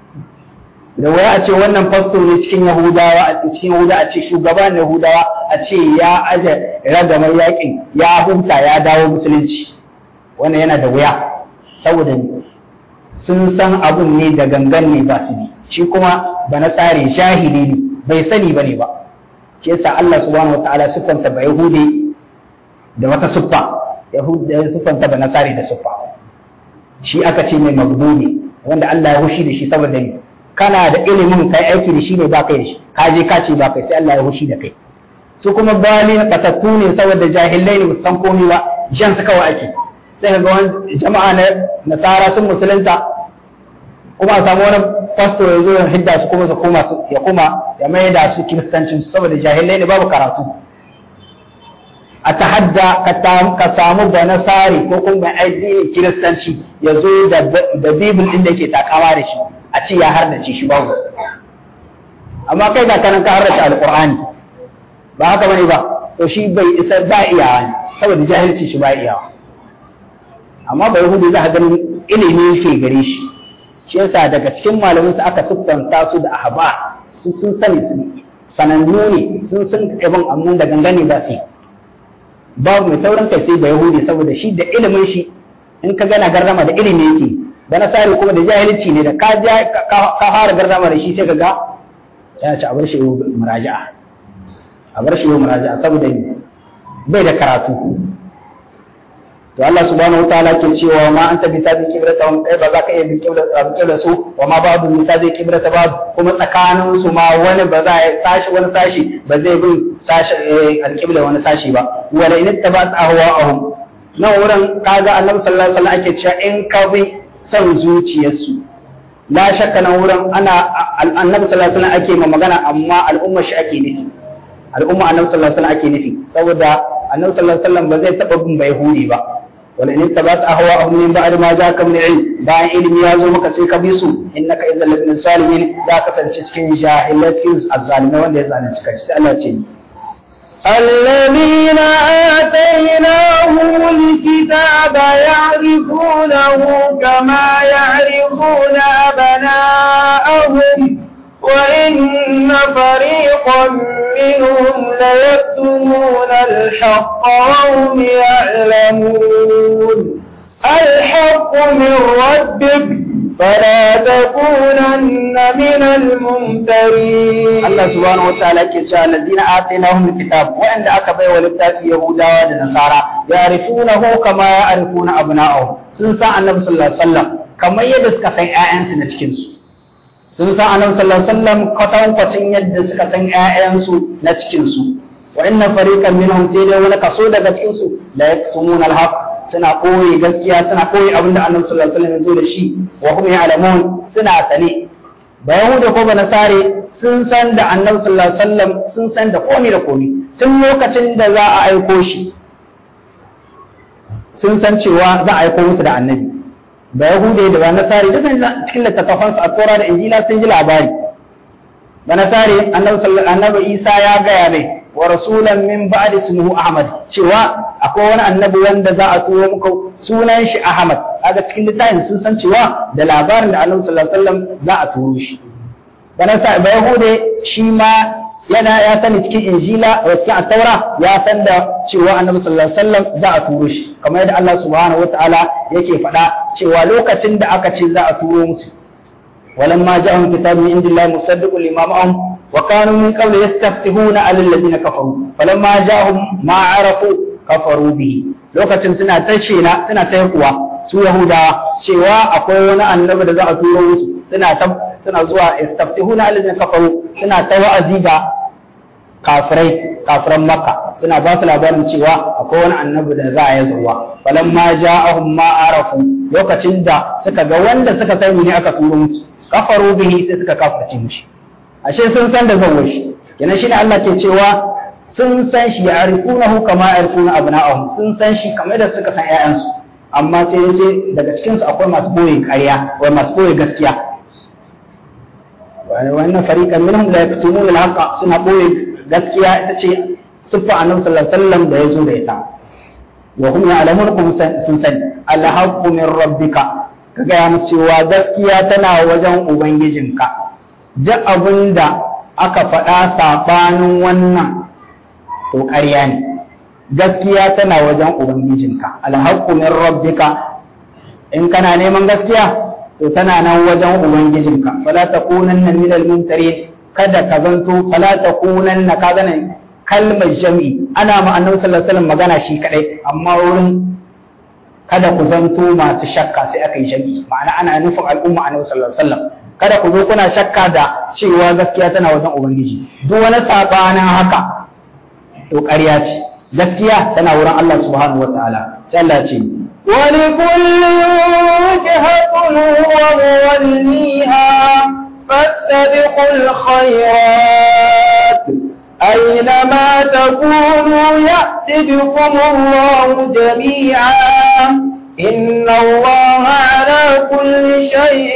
da wuya a ce wannan pastor ne cikin yahudawa a cikin yahudawa a ce shugaba ne yahudawa a ce ya aje ragamar yakin ya huta ya dawo musulunci wannan yana da wuya saboda sun san abun ne da gangan ne ba su bi shi kuma ba na tsare shahidi ne bai sani ba ne ba shi yasa Allah subhanahu wataala siffanta ba yahudi da wata siffa yahudi ya siffanta ba nasari da siffa shi aka ce mai magdubi wanda Allah ya hushi da shi saboda ni kana da ilimin kai aiki da shi ne ba kai da shi ka je ka ce ba kai sai Allah ya hushi da kai su kuma bali batattu ne saboda jahilai ne san komai ba jan su kawai ake sai ga wani jama'a na nasara sun musulunta kuma a samu wani fasto ya zo ya hidda su kuma su koma ya kuma ya mai da su kiristancin su saboda jahilai ne babu karatu a tahadda ka samu da nasari ko kuma mai addini kiristanci ya zo da bibil din da yake takawa da shi a ce ya hardace shi babu amma kai ga kanan ka hardace alqur'ani ba haka bane ba to shi bai isa ba iyawa ne saboda jahilci shi ba iyawa amma bai hudu za ka ganin ilimi yake gare shi shi yasa daga cikin malamin su aka siffanta su da ahaba su sun sani su sanannu ne sun san ibn ammun da gangane ba su babu mai sauran kai sai da yahudi saboda shi da ilimin shi in ka gana garrama da ilimi yake da nasari kuma da jahilci ne da ka ka fara garrama da shi sai ka ga ya ci a bar shi muraja'a a bar shi muraja'a saboda bai da karatu to Allah subhanahu wataala ke cewa ma anta bi tabi kibrata wa kai ba za ka iya bi kibra su wa ma ba'du bi tabi kibrata ba kuma tsakanin su ma wani ba za ya sashi wani sashi ba zai bin sashi alqibla wani sashi ba wala in tabat ahwa'ahum nan wurin kaga Annabi sallallahu alaihi wasallam ake cewa in ka bi son zuciyarsu la shakka nan wurin ana Annabi sallallahu alaihi wasallam ake ma magana amma al'umma shi ake nufi al'umma Annabi sallallahu alaihi wasallam ake nufi saboda Annabi sallallahu alaihi wasallam ba zai taba bin bai hudi ba ولئن اتبعت اهواءهم من بعد ما جاءك من العلم bayan ilimi ya zo maka sai ka bi su innaka idan labin salimin za ka kasance cikin jahilai cikin azzalimai wanda ya zalunci kai sai Allah ce الذين آتيناهم الكتاب يعرفونه كما يعرفون أبناءهم وإن فريقا منهم ليكتمون الحق وهم يعلمون الحق من ربك فلا تكونن من الممترين الله سبحانه وتعالى كيسا الذين آتيناهم الكتاب وعند أكبر ولبتا في يهودا ونصارى يعرفونه كما يعرفون أبناءهم سنسى النبي صلى الله عليه وسلم كما يدسك في آيان سنتكنسو sun san annabi sallallahu alaihi wasallam kwatankwacin yadda suka san ƴaƴansu na cikin su wa inna fariqan minhum sai dai wani kaso daga cikin su la yaktumun alhaq suna koyi gaskiya suna koyi abin da annabi sallallahu alaihi wasallam ya zo da shi wa hum ya'lamun suna sane ba yahuda ko ba nasare sun san da annabi sallallahu alaihi wasallam sun san da komai da komai tun lokacin da za a aiko shi sun san cewa za a aiko musu da annabi da yahude da ba nasari da san cikin littattafan su a tsora da injila sun ji labari ba nasari annabi annabi isa ya gaya mai wa rasulan min ba'di ismuhu ahmad cewa akwai wani annabi wanda za a turo muku sunan shi ahmad kaga cikin littafin sun san cewa da labarin da annabi sallallahu alaihi wasallam za a turo shi dan sa ba yahude shi ma yana ya sani cikin injila a cikin attaura ya san da cewa annabi sallallahu alaihi wasallam za a turo shi kamar yadda Allah subhanahu wataala yake faɗa cewa lokacin da aka ce za a turo musu ولما جاءهم كتاب من عند الله مصدق لما معهم وكانوا من قبل يستفتحون على الذين كفروا فلما جاءهم ما عرفوا كفروا به lokacin suna ta shela suna ta kuwa su yahudawa cewa akwai wani annabi da za a turo musu suna ta suna zuwa istaftihuna alladhina kafaru suna ta wa'azi ga kafirai kafiran makka suna ba su labarin cewa akwai wani annabi da za a yi zuwa falamma ja'ahum ma arafu lokacin da suka ga wanda suka sani ne aka turo musu kafaru bihi sai suka kafirce mishi ashe sun san da zan shi kenan shine Allah ke cewa sun san shi ya'rifunahu kama ya'rifuna abna'ahum sun san shi kamar da suka san ƴaƴansu amma sai ya ce daga cikin su akwai masu boye ƙarya wai masu boye gaskiya wannan fariqan minhum la yaktumuna al-haqqa suna boye gaskiya ita ce siffa annabi sallallahu alaihi wasallam da ya zo da ita wa hum ya'lamun kum sun sani al-haqqu min rabbika ka gaya musu cewa gaskiya tana wajen ubangijinka duk abin da aka faɗa saɓanin wannan to ƙarya ne gaskiya tana wajen ubangijinka alhaqqu min rabbika in kana neman gaskiya to tana nan wajen ubangijinka fala takunanna minal mumtarin kada ka zanto fala takunanna ka gane kalmar jami'i ana ma annabi sallallahu alaihi wasallam magana shi kadai amma wurin kada ku zanto masu shakka sai aka yi jami'i ma'ana ana nufin al'umma annabi sallallahu alaihi wasallam kada ku zo kuna shakka da cewa gaskiya tana wajen ubangiji duk wani sabanin haka to ƙarya ce gaskiya tana wurin Allah subhanahu wataala sai Allah ce ولكل وجهة هو موليها فاستبقوا الخيرات أينما تكونوا يأت بكم الله جميعا إن الله على كل شيء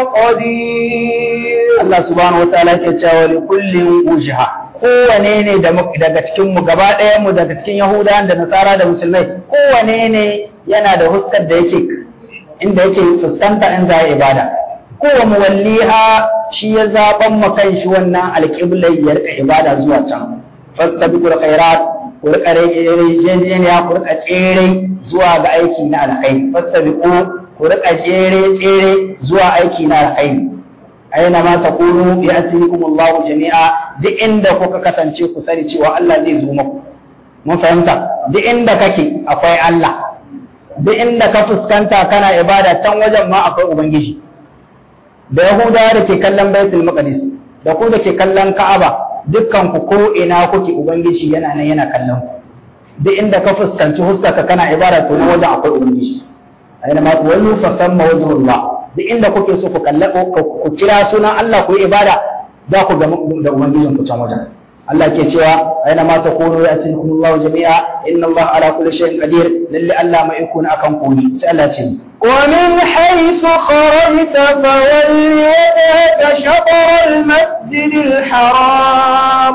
قدير Allah subhanahu wataala yake cewa li kullin wujha kowane ne daga cikin mu gaba ɗaya mu daga cikin Yahudawan da Nasara da Musulmai kowane ne yana da huskar da yake inda yake fuskanta in za ibada kowa muwalliha shi ya zaban mu kan shi wannan alƙiblai ya rika ibada zuwa can fastabiqul khairat ku rika rejejeniya ku rika tsere zuwa ga aiki na alkhairi fastabiqu ku rika tsere tsere zuwa aiki na alkhairi aina ma takunu ya'tikum Allah jami'a duk inda kuka kasance ku sani cewa Allah zai zo muku mun fahimta duk inda kake akwai Allah duk inda ka fuskanta kana ibada can wajen ma akwai ubangiji da yahudawa da ke kallon baitul maqdis da ku da ke kallon ka'aba dukkan ku ko ina kuke ubangiji yana nan yana kallon ku duk inda ka fuskanci huskarka kana ibada to na wajen akwai ubangiji aina ma tuwallu fa samma wajhullah duk inda kuke so ku kalla ku kira sunan Allah ku yi ibada za ku ga da ubangijin ku can wajen Allah ke cewa aina ma takunu ya'tikum Allah jami'a inna Allah ala kulli shay'in qadir lalle Allah mai iko akan kuni sai Allah ce ومن حيث خرجت فول وجهك شطر المسجد الحرام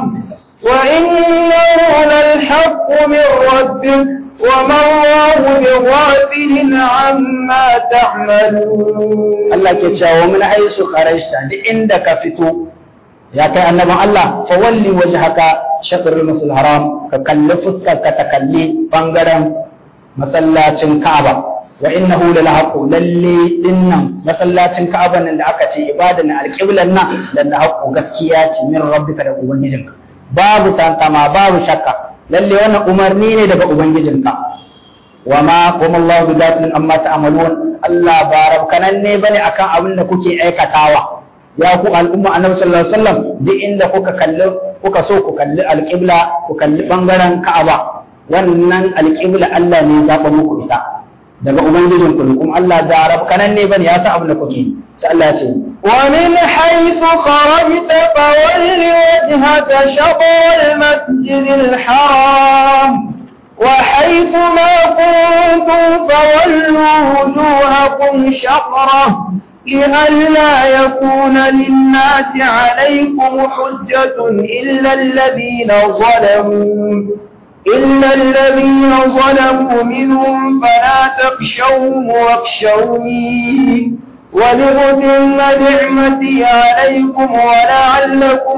وإنه للحق من ربك وما الله بغافل عما تعملون Allah ke cewa min haisu kharajta duk inda ka fito ya kai annabin Allah fa walli wajhaka shatrul masjidil haram ka kalli fuskar ka ta kalli bangaren masallacin Ka'aba wa innahu lal haqq lalle dinnan masallacin Ka'aba nan da aka ce ibadan alqiblan nan dan da haqqu gaskiya ce min rabbika da ubangijinka babu tantama babu shakka lalle wannan umarni ne daga ubangijinka wa ma kuma Allah bi gafilin amma ta'malun Allah ba rabkanan ne bane akan abin da kuke aikatawa ya ku al'umma annabi sallallahu alaihi wasallam duk inda kuka kalli kuka so ku kalli alqibla ku kalli bangaren Ka'aba wannan alqibla Allah ne ya zaba muku ita daga ubangijin ku kuma Allah da rabkanan ne bane ya sa abin da kuke sai Allah ya ce ومن حيث خرجت فول وجهك شطر المسجد الحرام وحيث ما كنتم فولوا وجوهكم شطره لئلا يكون للناس عليكم حجة إلا الذين ظلموا إلا الذين ظلموا منهم فلا تخشوهم واخشوني ولأتم نعمتي عليكم ولعلكم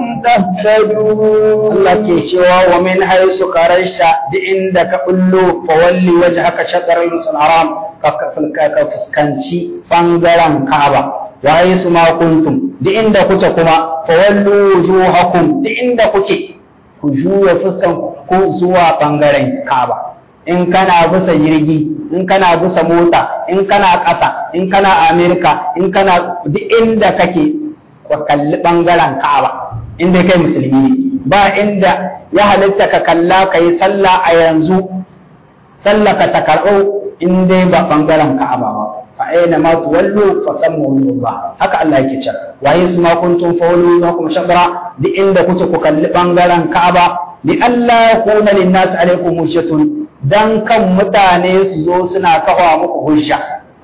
تهتدون Allah ke cewa wa min haisu karashta duk inda ka bullo fa walli wajhaka shatr al-masjid haram ka ka fuskanci bangaren Ka'aba wa haisu ma kuntum duk inda kuke kuma fa wallu wujuhakum duk inda kuke ku juya fuskan ku zuwa bangaren Ka'aba in kana bisa jirgi in kana bisa mota in kana ƙasa in kana Amerika in kana duk inda kake ka kalli bangaren Ka'aba inda kai musulmi ne ba inda ya halitta ka kalla ka yi sallah a yanzu sallah ka ta karɓo in dai ba ɓangaren ka'aba ba fa aina ma tuwallu fa sammu ba haka Allah yake cewa waye su ma kuntum fa wallu ma kum shabra duk inda kuke ku kalli ɓangaren ka'aba li Allah yakuna lin nas alaikum hujjatun dan kan mutane su zo suna kafa muku hujja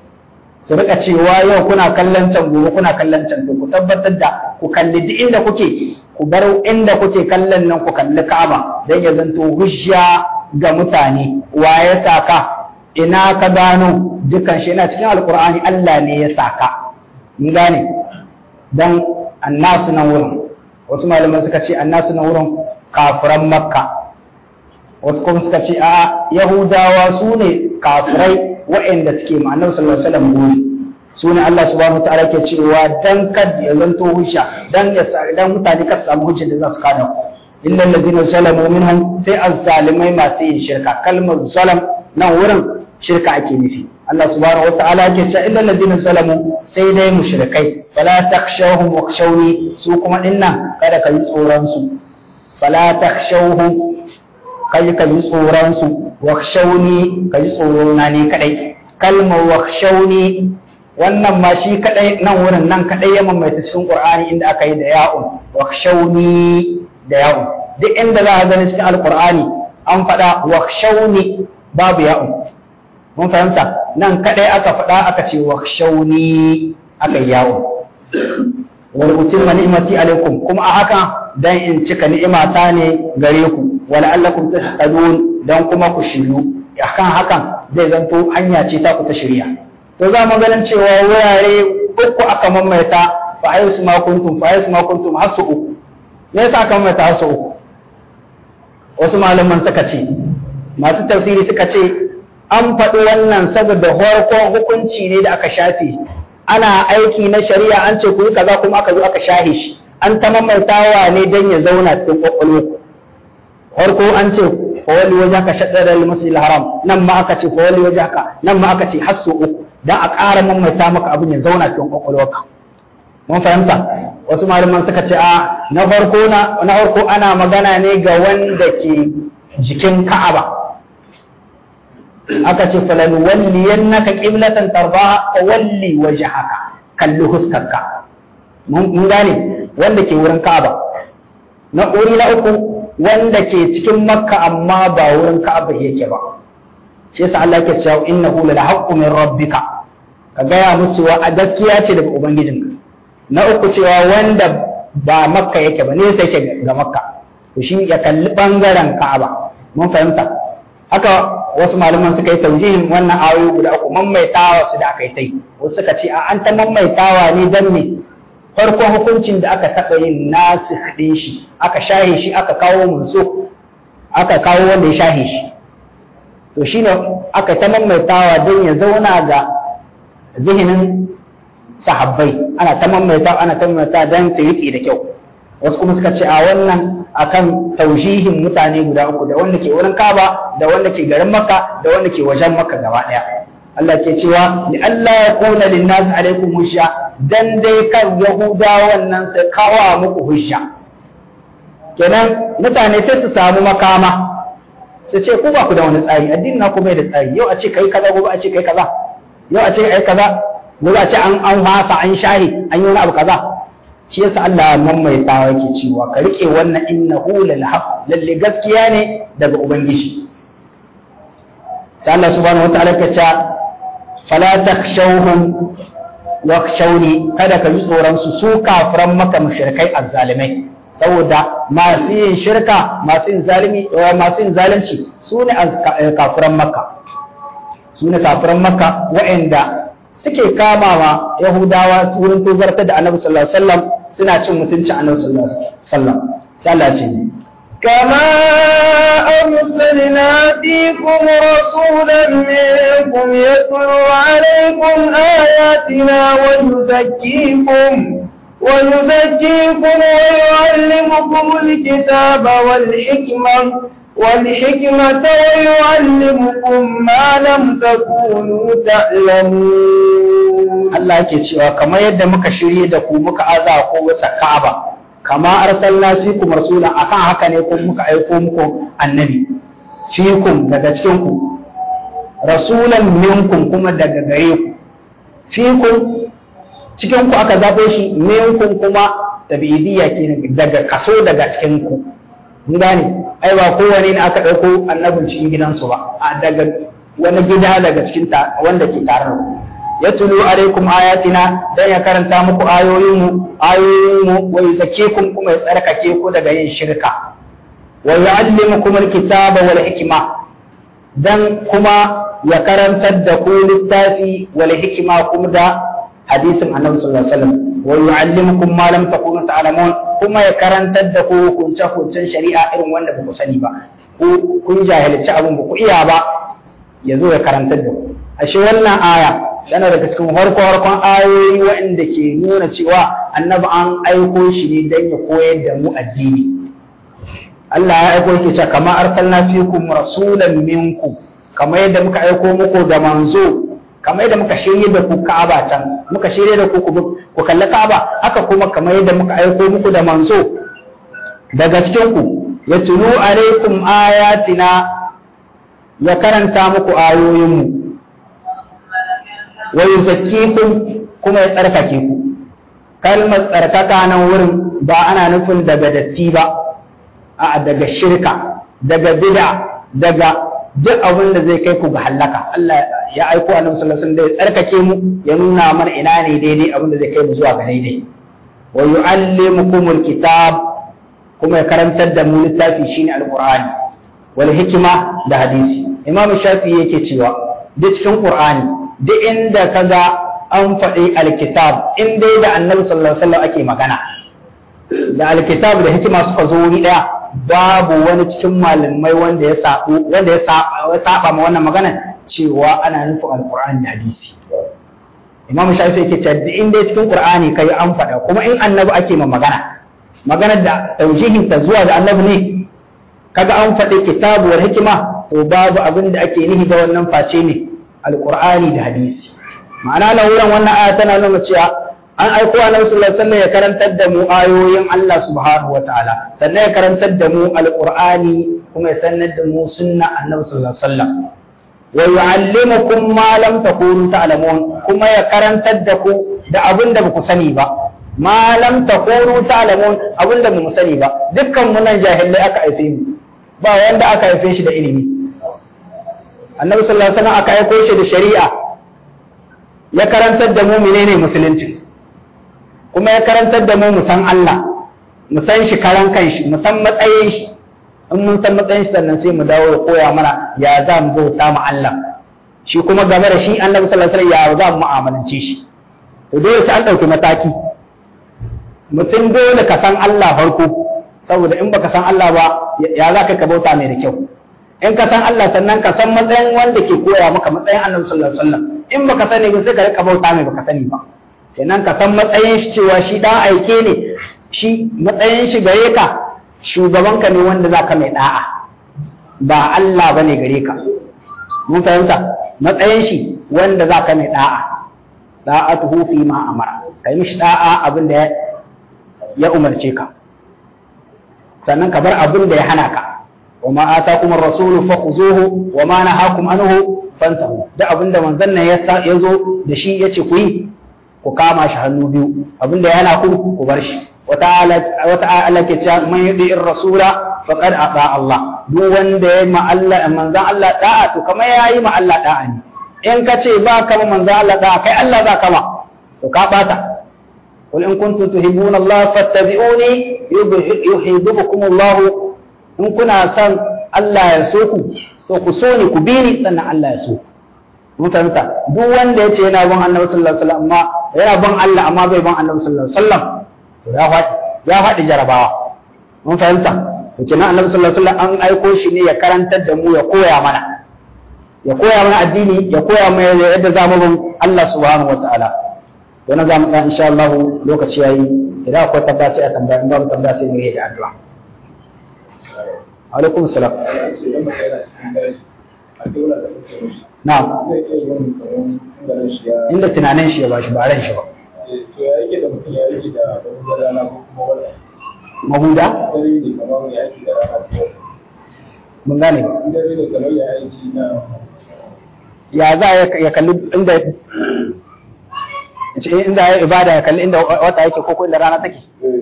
su rika cewa yau kuna kallon can gobe kuna kallon can to ku tabbatar da ku kalli duk inda kuke ku bar inda kuke kallon nan ku kalli Ka'aba dan ya zanto hujja ga mutane wa ya saka ina ka gano dukan shi yana cikin alkur'ani Allah ne ya saka mun gane dan annasu nan wurin wasu malaman suka ce annasu nan wurin kafiran makka wasu kuma suka ce a yahudawa su ne kafirai waɗanda suke ma'anar sallallahu alaihi wasallam guri su ne Allah subhanahu wa ta'ala ke cewa dan kad ya zanto hujja dan ya dan mutane ka samu hujja da za su kada ku illa allazina zalamu minhum sai azzalimai masu yin shirka kalmar zalam nan wurin shirka ake nufi Allah subhanahu wa ta'ala ke cewa illa allazina zalamu sai dai mushrikai fala takhshawhum wakhshawni su kuma dinnan kada ka yi tsoron su fala takhshawhum kai ka yi tsoron su wakhshawni ka yi tsoro na ne kadai kalmar wakhshawni wannan ma shi kadai nan wurin nan kadai ya mamaita cikin Qur'ani inda aka yi da ya'un wakhshawni da ya'un duk inda za a gani cikin alqur'ani an faɗa wakhshawni babu ya'un mun fahimta nan kadai aka faɗa aka ce wakhshawni aka yi ya'un wal utimma ni'mati alaikum kuma a haka dan in cika ni'imata ne gare ku wala allakum tahtadun dan kuma ku shiryu akan hakan zai zanto hanya ce ta ku ta shirya to za mu ganin cewa wurare uku aka mamaita fa ayu su ma kuntum fa ayu su ma kuntum har su uku me yasa aka mamaita har su uku wasu malaman suka ce masu tafsiri suka ce an faɗi wannan saboda farkon hukunci ne da aka shafe ana aiki na shari'a an ce ku yi kaza kuma aka zo aka shahe shi an ta mamaitawa ne don ya zauna cikin kwakwalwa farko an ce fawali waje ka shaɗar al haram nan ma aka ce fawali waje ka nan ma aka ce har su uku dan a ƙara mamaita maka abin ya zauna cikin kwakwalwarka mun fahimta wasu malaman suka ce a na farko na na farko ana magana ne ga wanda ke jikin Ka'aba aka ce falan walliyannaka qiblatan tarbaha fa walli wajhaka kalli huskarka mun gane wanda ke wurin Ka'aba na uri na uku wanda ke cikin Makka amma ba wurin Ka'aba yake ba shi yasa Allah yake cewa innahu la haqqu min rabbika ka gaya musu wa a gaskiya ce daga ubangijinka na uku cewa wanda ba makka yake ba ne sai yake ga makka to shi ya kalli bangaren ka'aba mun fahimta haka wasu malaman suka yi taujihin wannan ayoyi guda uku maimaitawa su da aka yi tai wasu suka ce a an ta maimaitawa ne dan ne farkon hukuncin da aka taɓa yin nasu ɗin shi aka shahe shi aka kawo munso aka kawo wanda ya shahe shi to shine aka ta maimaitawa don ya zauna ga zihinin sahabbai ana ta maimaita ana ta maimaita don ta riƙe da kyau wasu kuma suka ce a wannan akan taujihin mutane guda uku da wanda ke wurin kaba da wanda ke garin makka da wanda ke wajen makka gaba ɗaya Allah ke cewa ni Allah ya kuna lin nas alaikum hujja dan dai kan yahudawan nan sai kawo muku hujja kenan mutane sai su samu makama su ce ku ba ku da wani tsari addinin na kuma da tsari yau a ce kai kaza gobe a ce kai kaza yau a ce ai kaza gobe a ce an an hasa an shahi an yi wani abu kaza shi yasa Allah maimaitawa yake cewa ka rike wannan innahu lal haqq lalle gaskiya ne daga ubangiji sai Allah subhanahu wataala ya ce fala takhshawhum wakshawni kada ka ji tsoron su su kafiran maka mushrikai azzalimai saboda masu yin shirka masu yin zalimi masu yin zalunci su ne kafiran makka su ne kafiran makka waɗanda suke kama ma yahudawa wurin tozarta da annabi sallallahu alaihi wasallam suna cin mutuncin annabi sallallahu alaihi wasallam sai Allah ce كما أرسلنا فيكم رسولا منكم يتلو عليكم آياتنا ويزكيكم ويزكيكم ويعلمكم الكتاب والحكمة والحكمة ويعلمكم ما لم تكونوا تعلمون Allah yake cewa kamar yadda muka shirye da ku muka aza ko wasa Ka'aba kama arsalna fikum rasula akan haka ne ko muka aiko muku annabi fikum daga cikin ku rasulan minkum kuma daga gare ku fikum cikin ku aka zaɓo shi minkum kuma tabi'idiyya kenan daga kaso daga cikin ku mun gane ai ba kowane ne aka ɗauko annabin cikin gidansu ba a daga wani gida daga cikin ta wanda ke tare da ku yatlu alaikum ayatina dan ya karanta muku ayoyin mu ayoyin mu wa yuzakkikum kuma ya tsarkake ku daga yin shirka wa yu'allimukum alkitaba wal hikma dan kuma ya karantar da ku littafi wal hikma kuma da hadisin annabi sallallahu alaihi wasallam wa yu'allimukum ma lam takunu ta'lamun kuma ya karantar da ku hukunce hukuncen shari'a irin wanda ba ku sani ba ku kun jahilci abin ba ku iya ba ya zo ya karantar da ku ashe wannan aya yana daga cikin farko farkon ayoyi waɗanda ke nuna cewa annabi an aiko shi ne don ya koyar da mu addini Allah ya aiko yake cewa kama arsalna fikum rasulan minkum kamar yadda muka aiko muku da manzo kamar yadda muka shirye da ku Ka'aba can muka shirye da ku ku kalli Ka'aba haka kuma kamar yadda muka aiko muku da manzo daga cikin ku yatlu alaikum ayatina ya karanta muku ayoyinmu wa yuzakkikum kuma ya tsarkake ku kalmar tsarkaka nan wurin ba ana nufin daga datti ba a daga shirka daga bid'a daga duk abin da zai kai ku ga halaka Allah ya aiko annabi sallallahu alaihi wasallam da ya tsarkake mu ya nuna mana ina ne daidai abin da zai kai mu zuwa ga daidai wa yu'allimukumul kitab kuma ya karantar da mu littafi shine alqur'ani wal hikima da hadisi imam shafi yake cewa duk cikin qur'ani duk inda kaga an faɗi alkitab in dai da annabi sallallahu alaihi wasallam ake magana da alkitab da hikima suka zo wuri daya babu wani cikin malamai wanda ya sabu wanda ya saba ma wannan magana cewa ana nufin alqur'ani da hadisi imam shafi yake cewa duk inda cikin qur'ani kai an faɗa kuma in annabi ake ma magana maganar da taujihin ta zuwa da annabi ne kaga an faɗi kitabu wal hikima to babu abin da ake nihi da wannan face ne alqur'ani da hadisi ma'ana nan wurin wannan aya tana nuna cewa an aiko annabi sallallahu alaihi wasallam ya karantar da mu ayoyin Allah subhanahu wataala sannan ya karantar da mu alqur'ani kuma ya sanar da mu sunna annabi sallallahu alaihi wasallam wa yu'allimukum ma lam takunu ta'lamun kuma ya karantar da ku da abin da baku sani ba ma lam takunu ta'lamun abin da bamu sani ba dukkan mu nan jahilai aka haife mu ba wanda aka haife shi da ilimi annabi sallallahu alaihi wasallam aka aiko shi da shari'a ya karantar da mu menene musulunci kuma ya karantar da mu mu san Allah mu san shi karan kanshi mu san matsayin shi in mun san matsayin shi sannan sai mu dawo da koya mana ya za mu bauta mu Allah shi kuma game da shi annabi sallallahu alaihi wasallam ya za mu mu'amalance shi to dole sai an dauki mataki mutum dole ka san Allah farko saboda in baka san Allah ba ya za ka bauta mai da kyau in ka san Allah sannan ka san matsayin wanda ke koya maka matsayin annabi sallallahu alaihi wasallam in baka sani ba sai ka rika bauta mai baka sani ba kenan ka san matsayin shi cewa shi dan aike ne shi matsayin shi gare ka shugaban ka ne wanda zaka mai da'a ba Allah bane gare ka mun fahimta matsayin shi wanda zaka mai da'a da'atuhu fi ma amara kai mishi da'a abin da ya umarce ka sannan ka bar abin da ya hana ka وما آتاكم الرسول فخذوه وما نهاكم عنه فانتهوا da abinda manzon nan ya zo da shi yace ku yi ku kama shi hannu biyu abinda ya hana ku ku bar shi wata wata ala ke cewa man yudi rasula faqad ata Allah duk wanda ya ma Allah manzon Allah da'a to kamar yayi ma Allah da'a ne in ka ce ba ka ma manzon Allah da'a kai Allah za ka ma to to ka bata قل إن كنتم تحبون الله فاتبعوني يحببكم الله إن كنا سن الله يسوكم to ku so ni ku bi ni sannan Allah ya so mun fahimta duk wanda ya ce yana bin Annabi sallallahu alaihi wasallam amma yana bin Allah amma bai bin Annabi sallallahu alaihi wasallam to ya faɗi ya faɗi jarabawa mun fahimta to kenan Annabi sallallahu alaihi wasallam an aiko shi ne ya karantar da mu ya koya mana ya koya mana addini ya koya mana yadda za mu bin Allah subhanahu wataala don za mu tsaya insha Allah lokaci yayi idan akwai tabbata sai a tambaya in babu tabbata sai mu yi da addu'a alaikum salam na'am inda tunanin shi ya bashi ba ran shi ba to ya yake da mutum ya yake da wani rana ko kuma wata mahuda dare ne kamar ya aiki da rana ko mun gane ba dare ne kamar ya aiki na ya za ya kalli inda ce inda ya ibada ya kalli inda wata yake ko ko inda rana take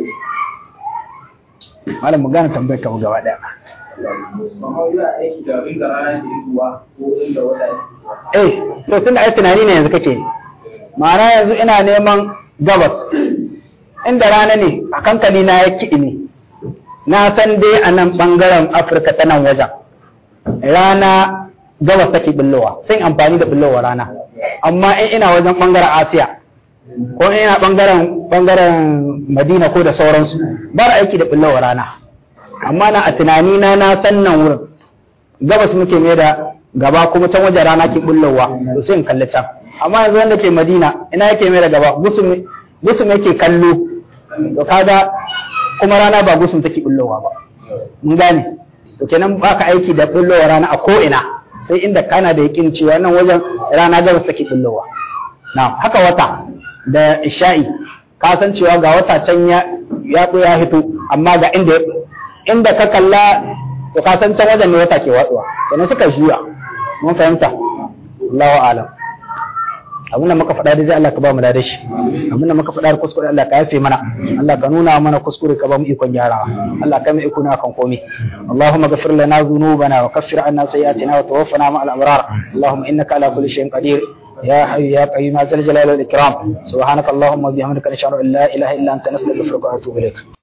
malam mu gane tambayar ka gaba daya kamar ya aiki da inda rana ke zuwa ko inda wata ke zuwa eh to tunda ai tunani ne yanzu kake ma'ana yanzu ina neman gabas inda rana ne a kankani na ya kiɗi ne na san dai a nan ɓangaren afirka ta nan wajen rana gabas take billowa sai amfani da billowa rana amma in ina wajen ɓangaren asiya ko in ina ɓangaren ɓangaren madina ko da sauransu ba da aiki da billowa rana amma na a tunani na na san nan wurin gabas muke mai da gaba kuma can wajen rana ke bullowa to sai in kalli can amma yanzu wanda ke madina ina yake mai da gaba gusum gusum yake kallo to kaga kuma rana ba gusum take bullowa ba mun gane to kenan baka aiki da bullowa rana a ko ina sai inda kana da yakin cewa nan wajen rana gabas take bullowa na haka wata da isha'i ka san cewa ga wata can ya ya ya hito amma ga inda inda ka kalla to ka san can wajen ne wata ke watsuwa kenan suka juya mun fahimta Allahu a'lam abin da muka faɗa da Allah ka ba mu da shi abin da muka faɗa da kuskure Allah ka yafe mana Allah ka nuna mana kuskure ka ba mu ikon gyarawa Allah ka mu iko na kan komai Allahumma ghfir lana dhunubana wa kaffir anna sayyi'atina wa tawaffana ma'al abrar Allahumma innaka ala kulli shay'in qadir يا حي يا قيوم ذا الجلال والإكرام سبحانك اللهم وبحمدك نشهد أن لا إله إلا أنت نستغفرك ونتوب إليك